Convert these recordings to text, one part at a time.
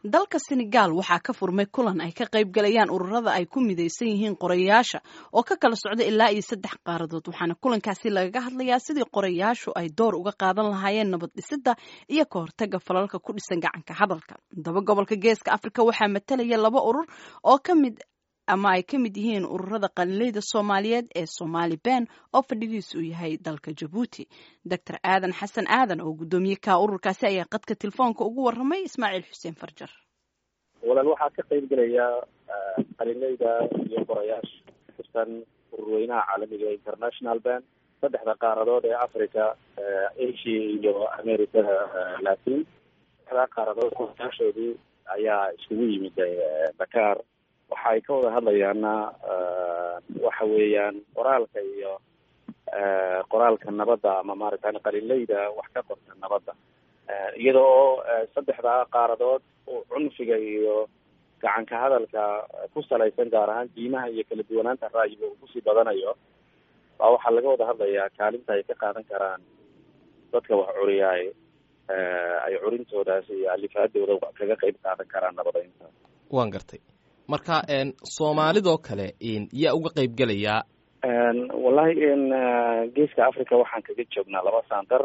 dalka senegal waxaa ka furmay kulan ay ka qayb galayaan ururada ay ku midaysan yihiin qorayaasha oo ka kala socda ilaa iyo saddex qaaradood waxaana kulankaasi lagaga hadlayaa sidii qorayaashu ay door uga qaadan lahaayeen nabad dhisidda iyo ka hortaga falalka ku dhisan gacanka hadalka daba gobolka geeska afrika waxaa matalaya laba urur oo ka mid ama ay ka mid yihiin ururada qalinleyda soomaaliyeed ee somaali ben oo fadhigiisu uu yahay dalka jabuuti doctor aadan xasan aadan oo guddoomiye ka ururkaasi ayaa qadka telefoonka ugu waramay ismaaciil xuseen farjar walaal waxaa ka qayb gelaya qalinleyda iyo qorayaasha kutirsan ururweynaha caalamiga international ben saddexda qaaradood ee africa asia iyo americada latin saddexdaa qaaradood qorayaashoodii ayaa iskugu yimid dakar waxa ay ka wada hadlayaana waxa weeyaan qoraalka iyo qoraalka nabadda ama maaragtay qalinleyda wax ka qorta nabadda iyada oo saddexdaa qaaradood cunfiga iyo gacanka hadalka ku salaysan gaar ahaan diimaha iyo kala duwanaanta ra'yiga uu kusii badanayo baa waxaa laga wada hadlayaa kaalinta ay ka qaadan karaan dadka wax curiyaay ay curintoodaas iyo alifaadooda kaga qayb qaadan karaan nabadeynta waan gartay marka soomaalidoo kale yaa uga qayb gelayaa wallahi geeska africa waxaan kaga joognaa laba santer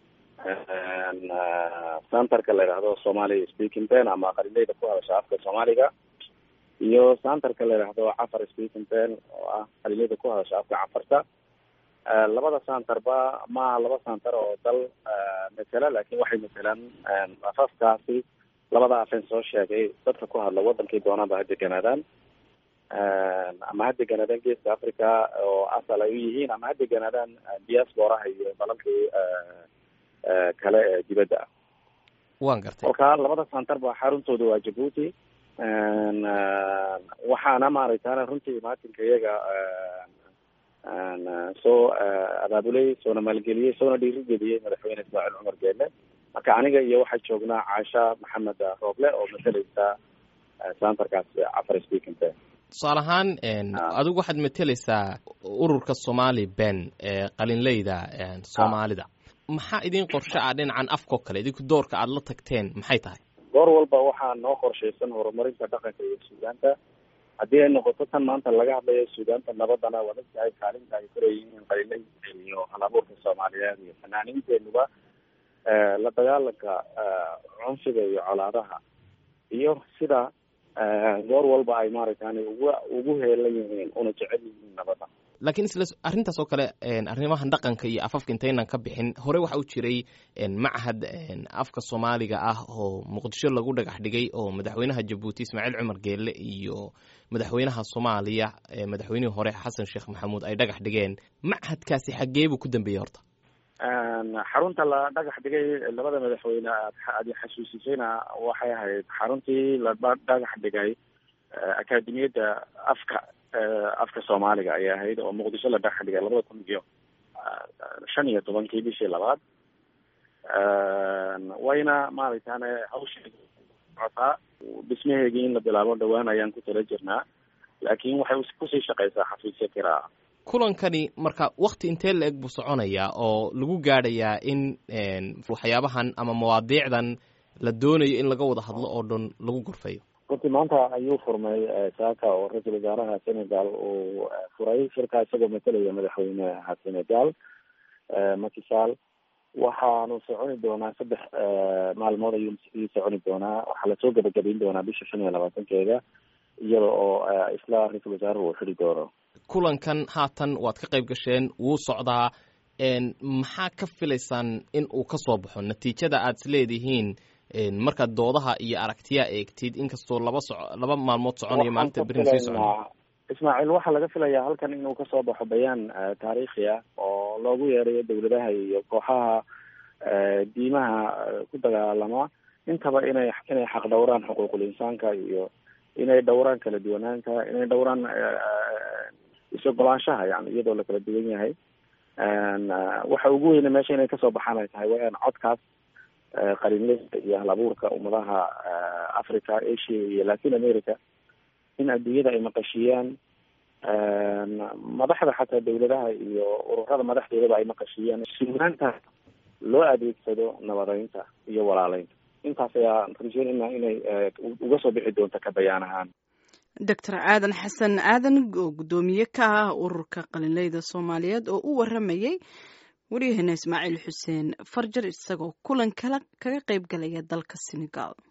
santerka la yidhaahdo somalia speaking ben ama qalinleyda ku hadasha afka soomaaliga iyo santerka la yidhaahdo cafar speaking ben oo ah qalinleyda ku hadasha afka cafarta labada santerba maaha laba santer oo dal matela lakin waxay matelaan afafkaasi labada afeen soo sheegay dadka ku hadla wadankay doonaanba ha deganaadaan ama ha deganaadaan geeska africa oo asal ay u yihiin ama ha deganaadaan diasporaha iyo dalalkii kale ee dibadda ah wan gartay kolka labada santer ba xaruntooda waa jabuuti waxaana maaragtana runtii imaatinka iyaga soo abaabulay soona maalgeliyey soona dhiirigeliyey madaxweyne ismaaciil cumar geele marka aniga iyo waxaa joognaa caasha maxamed rooble oo mateleysa santerkaas cafar speaking ben tusaale ahaan adigu waxaad mateleysaa ururka somali ben ee qalinleyda soomaalida maxaa idin qorshe ah dhinacan afkao kale idinku doorka aada la tagteen maxay tahay goor walba waxaa noo qorshaysan horumarinta dhaqanka iyo suugaanta haddii ay noqoto tan maanta laga hadlayo suugaanta nabadana waad ogtahay kaalinta ay koreeyihiin qalinleyda iyo halabuurka soomaaliyeed iyo fanaaniinteenuba la dagaalanka cunfiga iyo colaadaha iyo sida goor walba ay maaragtani ugu ugu heelan yihiin una jecel yihiin nabada laakiin isla arrintaas oo kale arrimahan dhaqanka iyo afafka intaynan ka bixin hore waxa u jiray machad afka soomaaliga ah oo muqdisho lagu dhagax dhigay oo madaxweynaha jabuuti ismaaciil cumar geelle iyo madaxweynaha soomaaliya madaxweynihii hore xasan sheekh maxamuud ay dhagax dhigeen machadkaasi xaggee buu ku dambeeyey horta xarunta la dhagax dhigay labada madaxweyne aad xasuusisayna waxay ahayd xaruntii la dhagax dhigay akademiyadda afka afka soomaaliga ayay ahayd oo muqdisho la dhagax dhigay labada kun iyo shan iyo tobankii bishii labaad wayna maaragtane hawsheedi socotaa dhismaheegii in la bilaabo dhawaan ayaan ku tala jirnaa laakiin waxay kusii shaqeysaa xafiisyo kiraa kulankani marka wakti intee la eg buu soconayaa oo lagu gaadhayaa in waxyaabahan ama mawaadiicdan la doonayo in laga wada hadlo oo dhan lagu gorfayo runtii maanta ayuu furmay saaka oo ra-iisul wasaaraha senegal uu furay shirkaa isagoo matalaya madaxweyneha senegal makisal waxaanu soconi doonaa saddex maalmood ayuu ii soconi doonaa waxaa lasoo gabagabayn doonaa bisha shan iyo labaatankeeda iyada oo isla ra-iisul wasaaruhu uu xidhi doono kulankan haatan waad ka qayb gasheen wuu socdaa maxaa ka filaysaan in uu ka soo baxo natiijada aad is leedihiin markaad doodaha iyo aragtiyaa eegtid inkastoo laba so laba maalmood soconayo maalinta berin sii socon ismaaciil waxaa laga filayaa halkan inuu kasoo baxo bayaan taariikhi ah oo loogu yeerayo dawladaha iyo kooxaha diimaha ku dagaalama intaba inay inay xaq dhowraan xuquuqul insaanka iyo inay dhowraan kala duwanaanta inay dhowraan is-ogolaanshaha yani iyadoo la kala duwan yahay waxa ugu weyne meesha inay kasoo baxaan ay tahay waa in codkaas qalinleyda iyo hal abuurka ummadaha africa asia iyo latin america in adduunyada ay maqashiiyaan madaxda xataa dawladaha iyo ururada madaxdoodaba ay maqashiiyaan suugaanta loo adeegsado nabadeynta iyo walaaleynta intaas ayaan rajeynayna inay uga soo bixi doonto ka bayaan ahaan doctor aadan xasan aadan oo guddoomiye ka ah ururka qalinleyda soomaaliyeed oo u waramayey waryaheena ismaaciil xuseen farjar isagoo kulan kala kaga qayb galaya dalka senegal